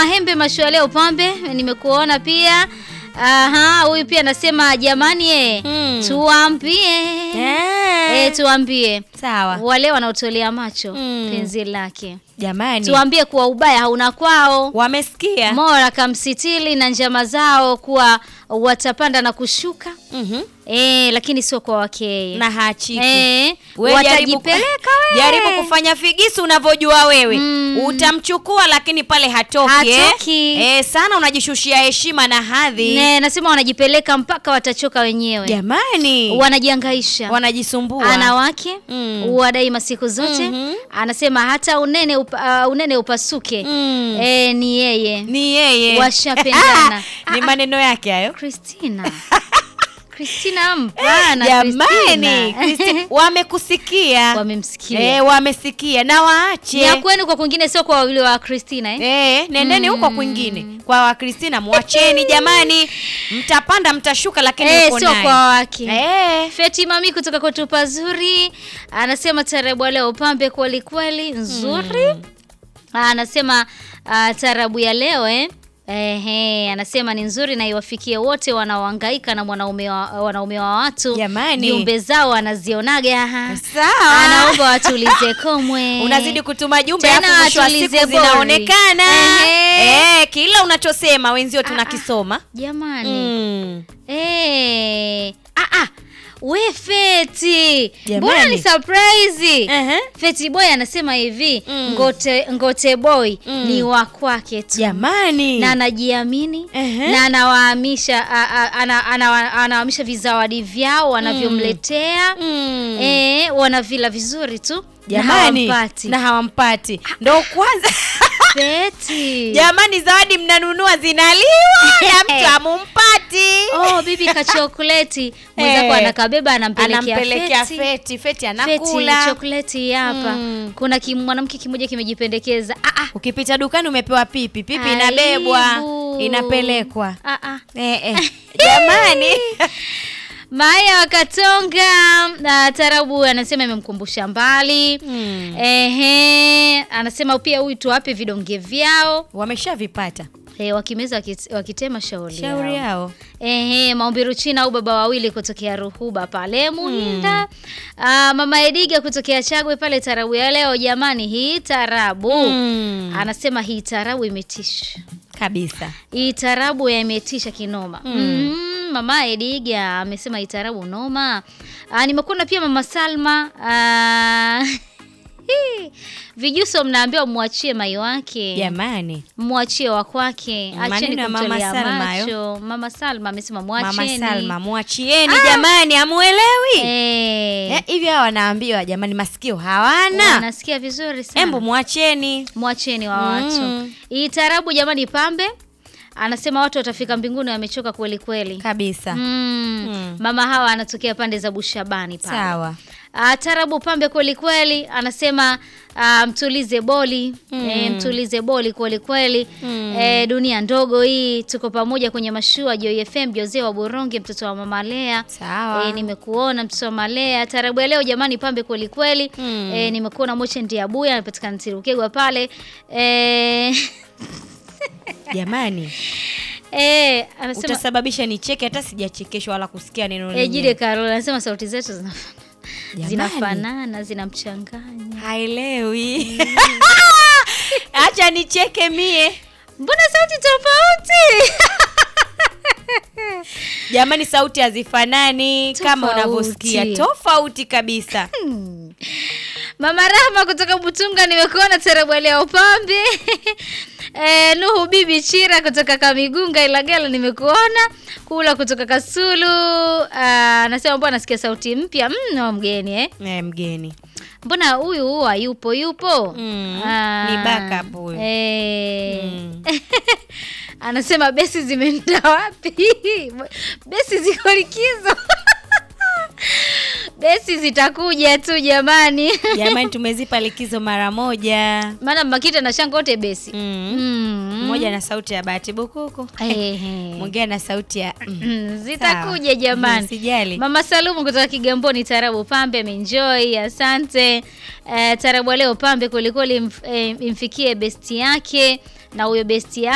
Mahembe mashua leo pambe, nimekuona pia. Aha, huyu pia anasema jamani eh, Mm. tuambie. Eh. Eh, tuambie. Sawa. Wale wanaotolea macho Mm. penzi lake. Jamani. Tuambie kuwa ubaya hauna kwao. Wamesikia? Mola kamsitili na njama zao kuwa watapanda na kushuka. Mhm. Eh, lakini sio kwa wake yeye. Na haachiki. Eh, We jaribu, watajipeleka wewe. jaribu kufanya figisu unavyojua wewe Mm. utamchukua lakini pale hatoki, Hatoki. Eh? Eh, sana unajishushia heshima na hadhi Ne, nasema wanajipeleka mpaka watachoka wenyewe. jamani Wanajiangaisha. wanajisumbua ana wake Mm. wadai masiku zote Mhm. anasema hata unene upa, uh, unene upasuke Mm. eh, ni yeye ni yeye Washapendana. ni maneno yake hayo Christina Christina mpana jamani Christina. Christi- wamekusikia wamemsikia eh, wamesikia na waache ni ya kwenu kwa kwingine sio kwa wawili wa Christina eh? Eh, nendeni huko kwingine kwa wakristina mwacheni jamani mtapanda mtashuka lakini Eh, uko sio naye. kwa wake Eh, Feti Mami kutoka kwetu pazuri anasema tarabu ya leo pambe kweli kweli nzuri. Anasema uh, tarabu ya leo eh Ehe, anasema ni nzuri na iwafikie wote wanaohangaika na mwanaume wa, wanaume wa watu. Jamani. Jumbe zao anazionaga. sawa Anaomba watulize komwe. unazidi kutuma jumbe Tena alafu mwisho wa watulize siku bori. zinaonekana Ehe. eh, kila unachosema wenzio tunakisoma Jamani. mm. Eh. Ah ah. We Feti. Jamani. Mbona ni surprise? Ehe. Feti boy anasema hivi, Mm. ngote ngote boy Mm. ni wa kwake tu. jamani Na anajiamini Ehe. na anawahamisha a- a- ana- ana- anawahamisha vizawadi vyao wanavyomletea Mm. eh, wanavila vizuri tu jamani na hawampati. na hawampati ndo kwanza Feti. jamani zawadi mnanunua zinaliwa na mtu amumpati Oh, bibi ka chokoleti mwenzako Eh. anakabeba anampelekea anampelekea Feti. feti feti Feti anakula chokoleti hapa. Mm. Kuna kim, mwanamke kimoja kimejipendekeza. Ah ah. ukipita dukani umepewa pipi pipi inabebwa Aibu. inapelekwa Ah ah. eh, eh. jamani Maya wakatonga na tarabu anasema imemkumbusha mbali. Mm. Ehe, anasema pia huyu tuwape vidonge vyao. wameshavipata Eh, wakimeza wakit- wakitema shauri shauri yao. yao Ehe, maombi China au baba wawili kutokea Ruhuba pale Muhinda. Ah, mama Ediga kutokea Chagwe pale tarabu ya leo jamani hii tarabu. Mm. Anasema hii tarabu imetisha. kabisa Hii tarabu yametisha kinoma. Mm. mama Ediga amesema hii tarabu noma. Ah, nimekuona pia mama Salma. Ah, Vijuso mnaambiwa mwachie mai wake. jamani Mwachie wa kwake. Maneno Acheni ya Mama kumtolea Salma hayo. macho. Mama Salma amesema mama mwacheni. salma mwachieni jamani amuelewi Eh. Eh, hivi hawa wanaambiwa jamani masikio hawana Nasikia vizuri sana. embu mwacheni Mwacheni wa watu. Mm. Hii tarabu jamani pambe. Anasema watu watafika mbinguni wamechoka kweli kweli. kabisa Mm. Mm. Mama hawa anatokea pande za Bushabani pale. sawa Ah, tarabu pambe kweli kweli anasema ah, mtulize boli Mm. eh, mtulize boli kweli kweli Mm. eh, dunia ndogo hii tuko pamoja kwenye mashua Joy FM Jose wa Boronge mtoto wa mama Lea sawa eh, nimekuona mtoto wa Malea tarabu ya leo jamani pambe kweli kweli Mm. eh, nimekuona Moche Ndiabuya anapatikana Tirukegwa pale eh, jamani eh, anasema utasababisha nicheke hata sijachekeshwa wala kusikia neno eh, lenyewe. Jide Carol anasema sauti zetu zinafanana Jamani. zinafanana zinamchanganya haelewi acha nicheke mie mbona sauti tofauti jamani sauti hazifanani kama Tofauti. unavyosikia tofauti kabisa Mama Rahma kutoka Butunga nimekuona tarabu ya upambe. E, Nuhu Bibi Chira kutoka Kamigunga Ilagala nimekuona. Kula kutoka Kasulu ah, anasema mbona nasikia sauti mpya mno mgeni eh. Eh, mgeni Mbona huyu huwa yupo yupo? Mm, Ah, ni backup huyu. Eh. Mm. Anasema besi zimeenda wapi? besi ziko likizo. besi zitakuja tu jamani. jamani tumezipa likizo mara moja Maana Makita na Shanga wote besi. Mm. Mm. mmoja na sauti ya bahati bukuku Ehe. mwingine na sauti ya mm. Mm, Zitakuja Sawa. jamani. Mm, sijali. Mama Salumu kutoka Kigamboni, tarabu pambe amenjoy, asante. Eh, tarabu ya leo pambe kwelikweli, mf, eh, imfikie besti yake na huyo besti